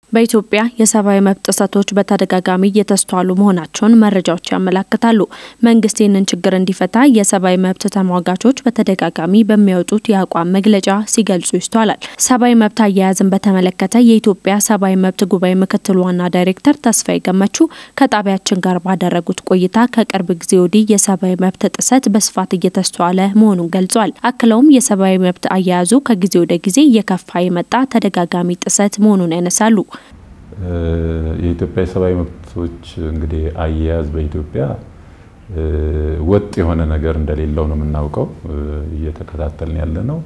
በኢትዮጵያ የሰብአዊ መብት ጥሰቶች በተደጋጋሚ እየተስተዋሉ መሆናቸውን መረጃዎች ያመላክታሉ። መንግስት ይህንን ችግር እንዲፈታ የሰብአዊ መብት ተሟጋቾች በተደጋጋሚ በሚያወጡት የአቋም መግለጫ ሲገልጹ ይስተዋላል። ሰብአዊ መብት አያያዝን በተመለከተ የኢትዮጵያ ሰብአዊ መብት ጉባኤ ምክትል ዋና ዳይሬክተር ተስፋዬ ገመቹ ከጣቢያችን ጋር ባደረጉት ቆይታ ከቅርብ ጊዜ ወዲህ የሰብአዊ መብት ጥሰት በስፋት እየተስተዋለ መሆኑን ገልጿል። አክለውም የሰብአዊ መብት አያያዙ ከጊዜ ወደ ጊዜ እየከፋ የመጣ ተደጋጋሚ ጥሰት መሆኑን ያነሳሉ። የኢትዮጵያ የሰብአዊ መብቶች እንግዲህ አያያዝ በኢትዮጵያ ወጥ የሆነ ነገር እንደሌለው ነው የምናውቀው። እየተከታተልን ያለ ነው።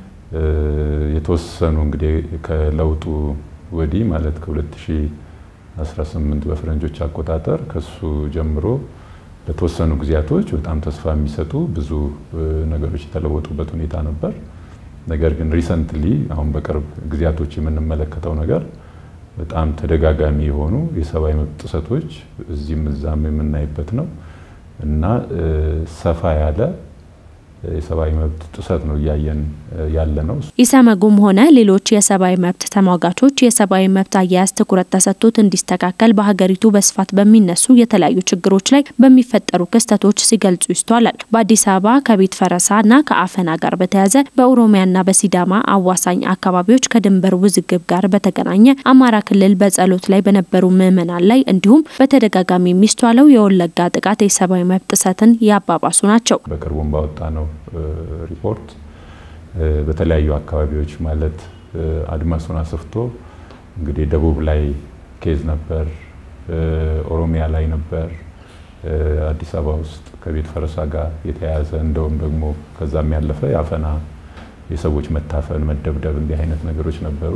የተወሰኑ እንግዲህ ከለውጡ ወዲህ ማለት ከ2018 በፈረንጆች አቆጣጠር ከሱ ጀምሮ ለተወሰኑ ጊዜያቶች በጣም ተስፋ የሚሰጡ ብዙ ነገሮች የተለወጡበት ሁኔታ ነበር። ነገር ግን ሪሰንትሊ አሁን በቅርብ ጊዜያቶች የምንመለከተው ነገር በጣም ተደጋጋሚ የሆኑ የሰብአዊ መብት ጥሰቶች እዚህም እዛም የምናይበት ነው እና ሰፋ ያለ የሰብአዊ መብት ጥሰት ነው እያየን ያለ ነው። ኢሰመጉም ሆነ ሌሎች የሰብአዊ መብት ተሟጋቾች የሰብአዊ መብት አያያዝ ትኩረት ተሰጥቶት እንዲስተካከል በሀገሪቱ በስፋት በሚነሱ የተለያዩ ችግሮች ላይ በሚፈጠሩ ክስተቶች ሲገልጹ ይስተዋላል። በአዲስ አበባ ከቤት ፈረሳና ከአፈና ጋር በተያያዘ በኦሮሚያና በሲዳማ አዋሳኝ አካባቢዎች ከድንበር ውዝግብ ጋር በተገናኘ አማራ ክልል በጸሎት ላይ በነበሩ ምዕመናን ላይ እንዲሁም በተደጋጋሚ የሚስተዋለው የወለጋ ጥቃት የሰብአዊ መብት ጥሰትን ያባባሱ ናቸው። በቅርቡም ባወጣ ነው ሪፖርት በተለያዩ አካባቢዎች ማለት አድማሱን አስፍቶ እንግዲህ ደቡብ ላይ ኬዝ ነበር፣ ኦሮሚያ ላይ ነበር፣ አዲስ አበባ ውስጥ ከቤት ፈረሳ ጋር የተያያዘ እንደውም ደግሞ ከዛም ያለፈ የአፈና የሰዎች መታፈን፣ መደብደብ እንዲህ አይነት ነገሮች ነበሩ።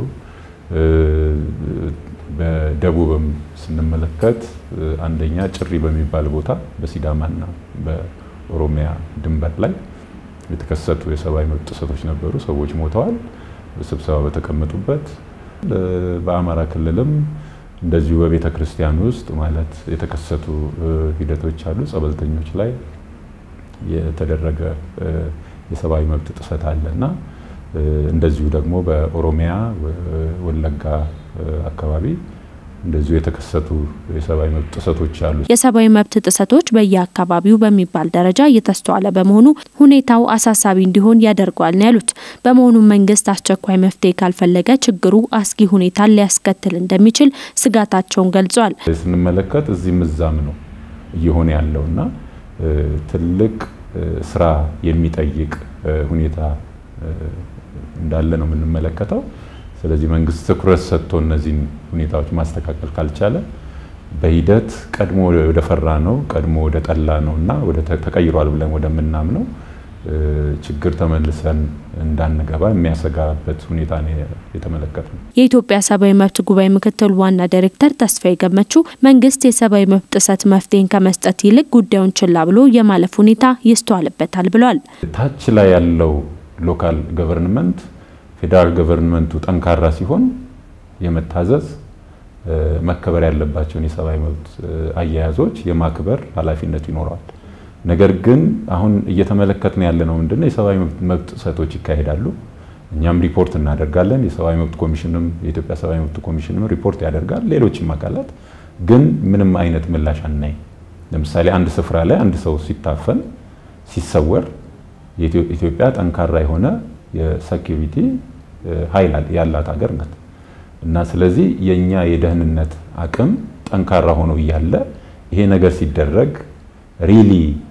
በደቡብም ስንመለከት አንደኛ ጭሪ በሚባል ቦታ በሲዳማና በኦሮሚያ ድንበር ላይ የተከሰቱ የሰብአዊ መብት ጥሰቶች ነበሩ። ሰዎች ሞተዋል በስብሰባ በተቀመጡበት። በአማራ ክልልም እንደዚሁ በቤተ ክርስቲያን ውስጥ ማለት የተከሰቱ ሂደቶች አሉ። ጸበልተኞች ላይ የተደረገ የሰብአዊ መብት ጥሰት አለ እና እንደዚሁ ደግሞ በኦሮሚያ ወለጋ አካባቢ እንደዚሁ የተከሰቱ የሰብአዊ መብት ጥሰቶች አሉ። የሰብአዊ መብት ጥሰቶች በየአካባቢው በሚባል ደረጃ እየተስተዋለ በመሆኑ ሁኔታው አሳሳቢ እንዲሆን ያደርገዋል ነው ያሉት። በመሆኑም መንግስት አስቸኳይ መፍትሄ ካልፈለገ ችግሩ አስጊ ሁኔታን ሊያስከትል እንደሚችል ስጋታቸውን ገልጿል። ስንመለከት እዚህም እዛም ነው እየሆነ ያለው እና ትልቅ ስራ የሚጠይቅ ሁኔታ እንዳለ ነው የምንመለከተው። ስለዚህ መንግስት ትኩረት ሰጥቶ እነዚህን ሁኔታዎች ማስተካከል ካልቻለ በሂደት ቀድሞ ወደ ፈራ ነው ቀድሞ ወደ ጠላ ነው እና ወደ ተቀይሯል ብለን ወደምናምነው ችግር ተመልሰን እንዳንገባ የሚያሰጋበት ሁኔታ ነው የተመለከትነው። የኢትዮጵያ ሰብአዊ መብት ጉባኤ ምክትል ዋና ዳይሬክተር ተስፋዬ ገመቹ መንግስት የሰብአዊ መብት ጥሰት መፍትሄን ከመስጠት ይልቅ ጉዳዩን ችላ ብሎ የማለፍ ሁኔታ ይስተዋልበታል ብለዋል። ታች ላይ ያለው ሎካል ገቨርንመንት ፌዴራል ገቨርንመንቱ ጠንካራ ሲሆን የመታዘዝ መከበር ያለባቸውን የሰብአዊ መብት አያያዞች የማክበር ኃላፊነት ይኖረዋል። ነገር ግን አሁን እየተመለከትን ያለ ነው ምንድነው የሰብአዊ መብት ጥሰቶች ይካሄዳሉ። እኛም ሪፖርት እናደርጋለን። የሰብአዊ መብት ኮሚሽንም የኢትዮጵያ ሰብአዊ መብት ኮሚሽንም ሪፖርት ያደርጋል። ሌሎችም አካላት ግን ምንም አይነት ምላሽ አናይ። ለምሳሌ አንድ ስፍራ ላይ አንድ ሰው ሲታፈን ሲሰወር ኢትዮጵያ ጠንካራ የሆነ የሴኪሪቲ ኃይል ያላት ሀገር ናት እና ስለዚህ የእኛ የደህንነት አቅም ጠንካራ ሆኖ እያለ ይሄ ነገር ሲደረግ ሪሊ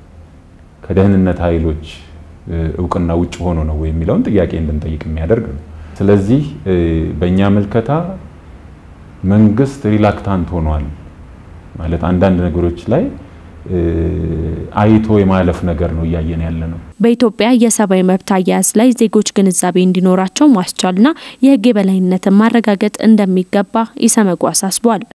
ከደህንነት ኃይሎች እውቅና ውጭ ሆኖ ነው የሚለውን ጥያቄ እንድንጠይቅ የሚያደርግ ነው። ስለዚህ በእኛ ምልከታ መንግስት ሪላክታንት ሆኗል ማለት አንዳንድ ነገሮች ላይ አይቶ የማለፍ ነገር ነው እያየን ያለ ነው። በኢትዮጵያ የሰብአዊ መብት አያያዝ ላይ ዜጎች ግንዛቤ እንዲኖራቸው ማስቻልና የሕግ የበላይነትን ማረጋገጥ እንደሚገባ ኢሰመጉ አሳስቧል።